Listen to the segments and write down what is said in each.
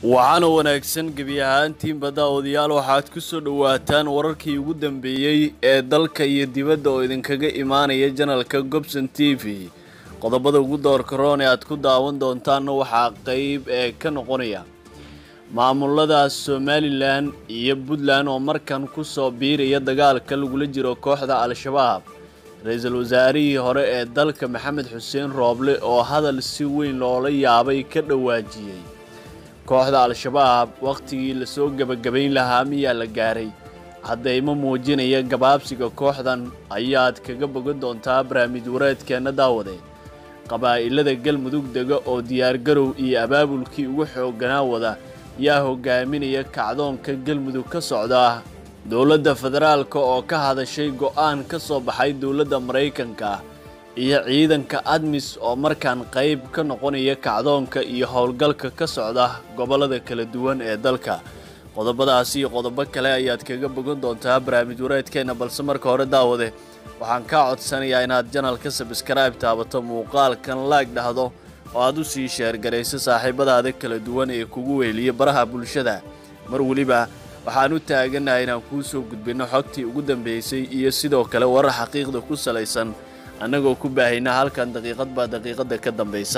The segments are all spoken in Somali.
waxaana wanaagsan gebi ahaantiinba daawadayaal waxaad ku soo dhowaataan wararkii ugu dambeeyey ee dalka iyo dibadda oo idinkaga imaanaya janalka gobson t v qodobada ugu doorka roon ee aad ku daawan doontaanna waxaa qeyb ee ka noqonaya maamulada somalilan iyo puntland oo markan ku soo biiraya dagaalka lagula jiro kooxda al-shabaab ra-iisul wasaarihii hore ee dalka maxamed xuseen rooble oo hadal si weyn loola yaabay ka dhawaajiyey kooxda al-shabaab wakhtigii lasoo gebagabayn lahaa miyaa la gaaray haddayma muujinaya gabaabsiga kooxdan ayaad kaga bogan doontaa barnaamij wareedkeenna daawade qabaa'ilada galmudug dega oo diyaargarow iyo abaabulkii ugu xoogganaa wada yaa hogaaminaya kacdoonka galmudug ka socda dowladda federaalka oo ka hadashay go'aan ka soo baxay dowladda maraykanka iyo ciidanka admis oo markaan qayb ka noqonaya kacdoonka iyo howlgalka ka socda gobollada kala duwan ee dalka qodobadaas iyo qodobo kale ayaad kaga bogan doontaa barnaamij wareedkeenna balse marka hore daawade waxaan kaa codsanayaa inaad janalka sabskribe taabato muuqaalkan laag dhahdo oo aad u sii sheergarayso saaxiibadaada kala duwan ee kugu weeliya baraha bulshada mar weliba waxaan u taaganahay inaan kuu soo gudbinno xogtii ugu dambeysay iyo sidoo kale warar xaqiiqda ku salaysan annagoo ku baahayna halkan daqiiqad baa daqiiqada ka dambaysa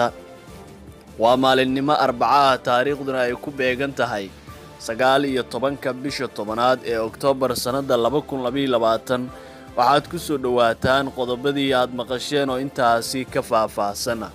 waa maalinimo arbacaha taariikhduna ay ku beegan tahay sagaal iyo tobanka bisha tobanaad ee oktoobar sannadda laba kun labaiyo labaatan waxaad ku soo dhowaataan qodobadii aad maqasheen oo intaasi ka faah-faahsana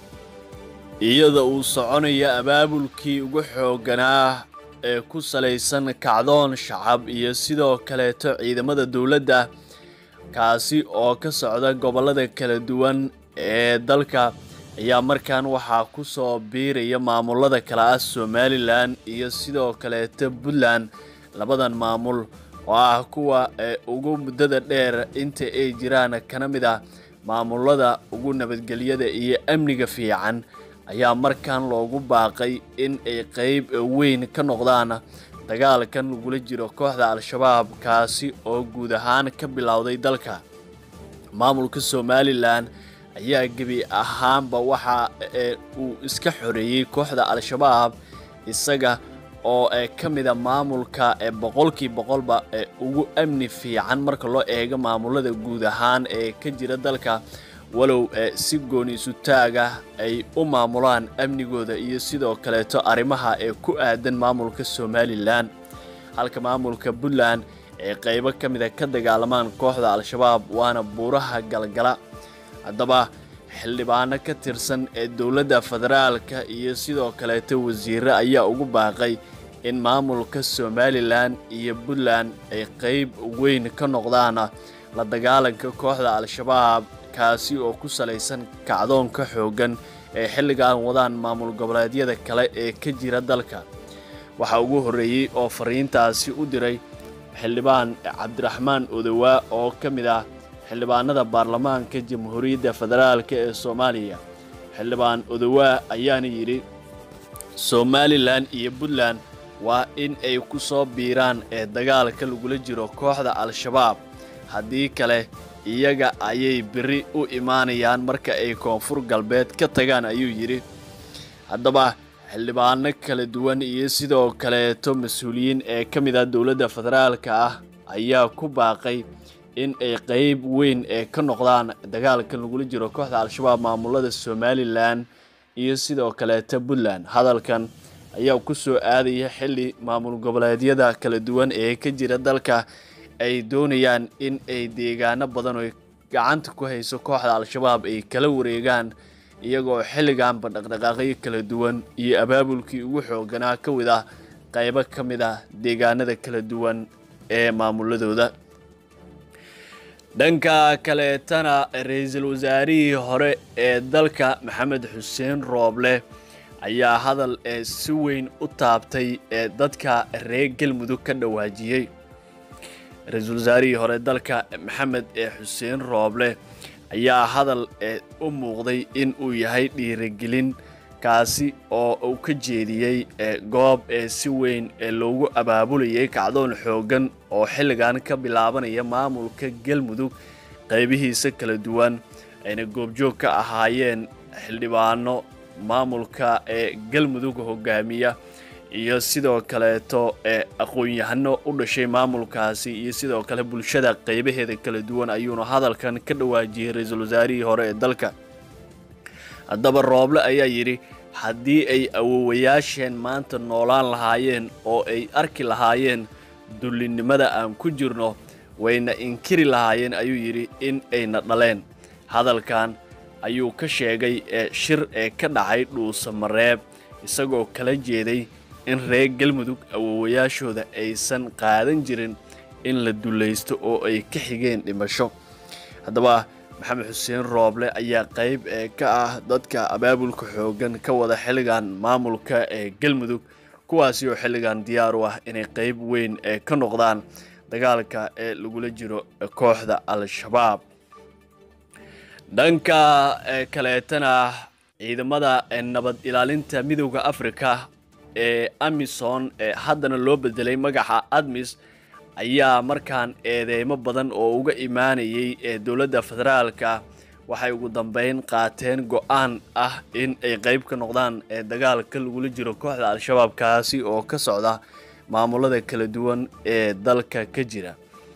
iyada uu soconaya abaabulkii ugu xoogganaa ee ku salaysan kacdoon shacab iyo sidoo kaleeto ciidamada dowladda kaasi oo ka socda gobollada kala duwan ee dalka ayaa markan waxaa ku soo biiraya maamulada kale ah somalilan iyo sidoo kaleeto puntland labadan maamul oo ah kuwa ee ugu muddada dheer inta ay jiraan kana mid ah maamulada ugu nabadgelyada iyo amniga fiican ayaa markan loogu baaqay in ay qeyb weyn ka noqdaan dagaalkan lagula jiro kooxda al-shabaab kaasi oo guud ahaan ka bilowday dalka maamulka somalilan ayaa gebi ahaanba waxa uu iska xoreeyey kooxda al-shabaab isaga oo ka mida maamulka ee boqolkii boqolba ee ugu amni fiican marka loo eego maamulada guud ahaan ee ka jira dalka walow si gooni isu taaga ay u maamulaan amnigooda iyo sidoo kaleeto arrimaha ee ku aadan maamulka somalilan halka maamulka puntland ee qaybo ka mida ka dagaalamaan kooxda al-shabaab waana buuraha galgala haddaba xildhibaano ka tirsan ee dowladda federaalka iyo sidoo kaleeto wasiire ayaa ugu baaqay in maamulka somalilan iyo puntland ay qeyb weyn ka noqdaan la dagaalanka kooxda al-shabaab kaasi oo ku salaysan kacdoonka xooggan ee xilligan wadaan maamul goboleedyada kale ee ka jira dalka waxaa ugu horreeyey oo fariintaasi u diray xildhibaan cabdiraxmaan odowaa oo ka mid ah xildhibaanada baarlamaanka jamhuuriyadda federaalk ee soomaaliya xildhibaan odowaa ayaana yidhi somalilan iyo puntland waa in ay ku soo biiraan ee dagaalka lagula jiro kooxda al-shabaab haddii kale iyaga ayay beri u imaanayaan marka ay koonfur galbeed ka tagaan ayuu yidhi haddaba xildhibaano kala duwan iyo sidoo kaleeto mas-uuliyiin ee ka mid ah dowladda federaalka ah ayaa ku baaqay in ay qeyb weyn ee ka noqdaan dagaalkan lagula jiro kooxda al-shabaab maamulada somalilan iyo sidoo kaleeto puntland hadalkan ayaa ku soo aadaya xilli maamul goboleedyada kala duwan ee ka jira dalka ay doonayaan in ay deegaano badan oo gacanta ku hayso kooxda al-shabaab ay kala wareegaan iyagoo xilliganba dhaqdhaqaaqyo kala duwan iyo abaabulkii ugu xoogganaa ka wid ah qaybo ka mid ah deegaanada kala duwan ee maamuladooda dhanka kaleetana ra-iisul wasaarihii hore ee dalka maxamed xuseen rooble ayaa hadal ee si weyn u taabtay ee dadka reer galmudug ka dhawaajiyey ra-iisul wasaarihii hore dalka maxamed ee xuseen rooble ayaa hadal ee u muuqday in uu yahay dhiirigelin kaasi oo uu ka jeediyey goob ee si weyn ee loogu abaabulayay kacdoon xooggan oo xilligan ka bilaabanaya maamulka galmudug qaybihiisa kala duwan ayna goobjoog ka ahaayeen xildhibaano maamulka ee galmudug hogaamiya iyo sidoo kaleeto ee aqoon-yahano u dhashay maamulkaasi iyo sidoo kale bulshada qeybaheeda kala duwan ayuuna hadalkan ka dhawaajiyey ra-iisul wasaarihii hore ee dalka haddaba rooble ayaa yidhi haddii ay awowayaasheen maanta noolaan lahaayeen oo ay arki lahaayeen dullinimada aan ku jirno wayna inkiri lahaayeen ayuu yidhi in ayna dhaleen hadalkan ayuu ka sheegay ee shir ee ka dhacay dhuusa mareeb isagoo kala jeeday in reer galmudug awowayaashooda aysan qaadan jirin in la dullaysto oo ay ka xigeen dhimasho haddaba maxamed xuseen rooble ayaa qayb ee ka ah dadka abaabulka xooggan ka wada xilligan maamulka ee galmudug kuwaasi oo xilligan diyaar u ah inay qayb weyn ee ka noqdaan dagaalka ee lagula jiro kooxda al-shabaab dhanka kaleetana ciidamada nabad ilaalinta midowda africa ee amison ee haddana loo bedelay magaca admis ayaa markaan eedeymo badan oo uga imaanayay ee dowladda federaalka waxay ugu dambeyn qaateen go-aan ah in ay qeyb ka noqdaan ee dagaalka lagula jiro kooxda al-shabaab kaasi oo ka socda maamulada kala duwan ee dalka ka jira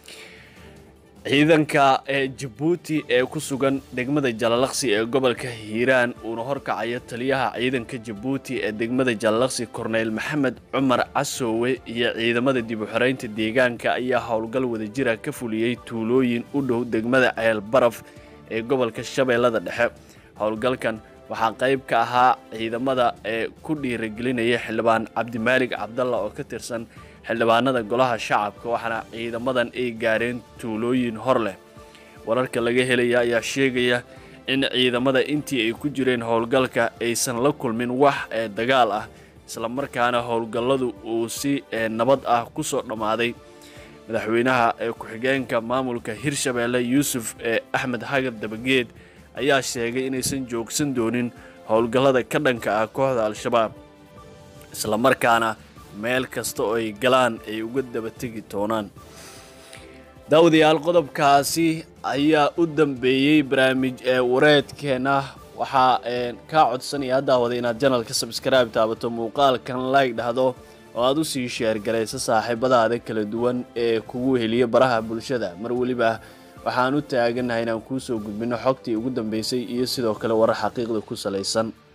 ciidanka ee jabuuti ee ku sugan degmada jalalaqsi ee gobolka hiiraan uuna horkacayo taliyaha ciidanka jabuuti ee degmada jalalaqsi korneyl maxamed cumar casoowe iyo ciidamada dib u xoreynta deegaanka ayaa howlgal wadajira ka fuliyey tuulooyin u dhow degmada ceel baraf ee gobolka shabeellada dhexe howlgalkan waxaa qayb ka ahaa ciidamada ee ku dhiiragelinaya xildhibaan cabdimaalig cabdalla oo ka tirsan xildhibaanada golaha shacabka waxaana ciidamadan ay gaareen tuulooyin hor leh wararka laga helaya ayaa sheegaya in ciidamada intii ay ku jireen howlgalka aysan la kulmin wax ee dagaal ah islamarkaana howlgalladu uu si nabad ah ku soo dhammaaday madaxweynaha ee ku-xigeenka maamulka hirshabeelle yuusuf ee axmed hagar dabageed ayaa sheegay inaysan joogsan doonin howlgallada ka dhanka ah kooxda al-shabaab islamarkaana meel kasta oo ay galaan ay uga daba tegi doonaan daawadayaal qodobkaasi ayaa u dambeeyey barnaamij ee wareedkeena waxaa kaa codsanaya daawada inaad janalka sabskraibe taabato muuqaalkan like dhahdo oo aad usii sheergarayso saaxiibadaada kala duwan ee kugu heliya baraha bulshada mar weliba waxaan u taaganahay inaan kuusoo gudbino xogtii ugu dambeysay iyo sidoo kale warar xaqiiqda ku salaysan